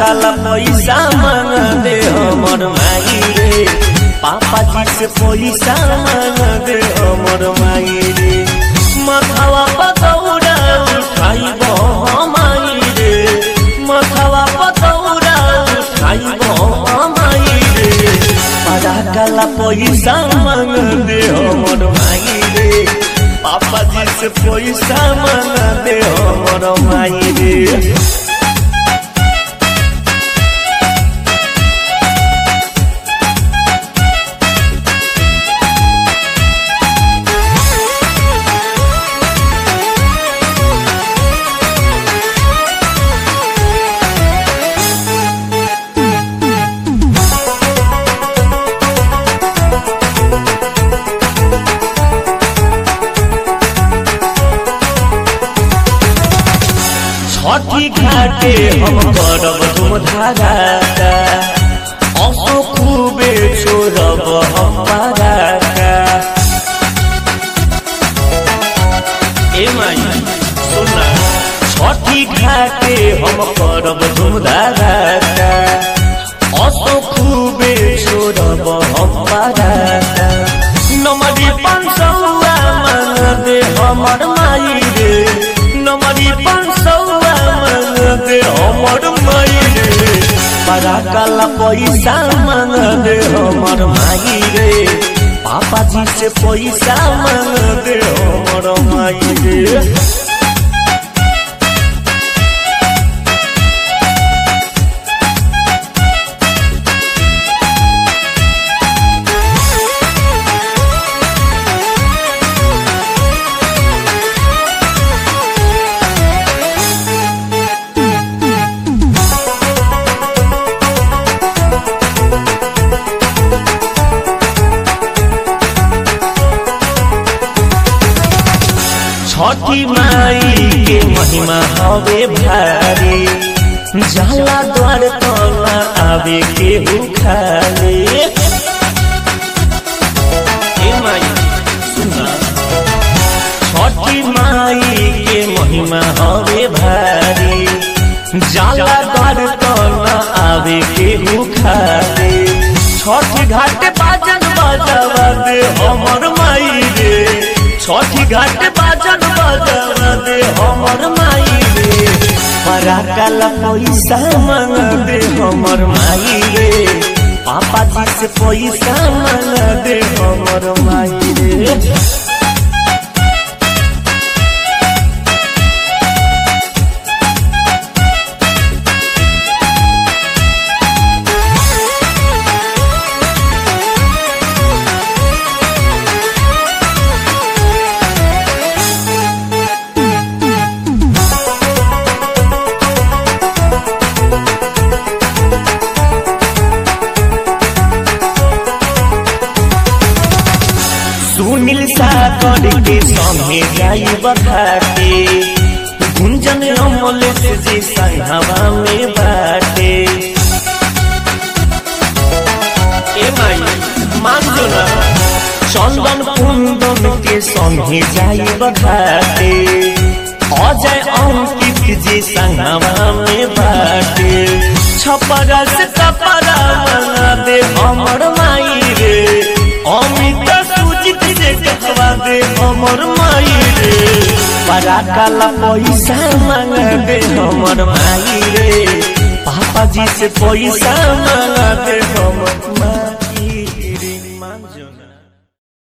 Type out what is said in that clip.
काला पैसा मांग दे हमर माई रे पापा जी से पैसा मांग दे हमर माई रे मथवा पतौरा उठाइब हमाई रे मथवा पतौरा उठाइब हमाई रे बड़ा काला पैसा मांग दे हमर माई रे पापा जी से पैसा मांग दे हमर माई रे छठी घाटे हम करब तुम धाराका असो खूबे छोड़ब हम बाराका ए माई सुना छठी घाटे हम करब तुम धाराका असो खूबे छोड़ब हम बाराका नमरी पंचौआ मांग दे हमर माई रे नमरी पंचौआ मांग दे हमर माई रे बड़ा काला पैसा मांग दे हमर माई रे पापा जी से पैसा मांग दे हमर माई रे छठी माई के महिमा हवे भारी जाला द्वार तला आवे के खाले ए माई सुना छठी माई के महिमा हवे भारी जाला द्वार तला आवे के खाले छठी घाट बाजन बजावा दे हमर माई रे छठी घाट बाजन बजावा दे हमर माई रे बड़ा काला पैसा मांग दे हमर माई रे पापा जी से पैसा मांग दे हमर माई रे सुनील सागर के संगे जाई बखाटे गुंजन अमल से जी संघवा में बाटे ए माई मान जो ना चंदन कुंदन के संगे जाई बखाटे अजय अंकित जी संघवा में बाटे छपरा से कपड़ा बना दे हमर माई रे अमित सुजित से कहवा दे हमर माई रे बड़ा काला पैसा मांग दे हमर माई रे पापा जी से पैसा मांग दे हमर माई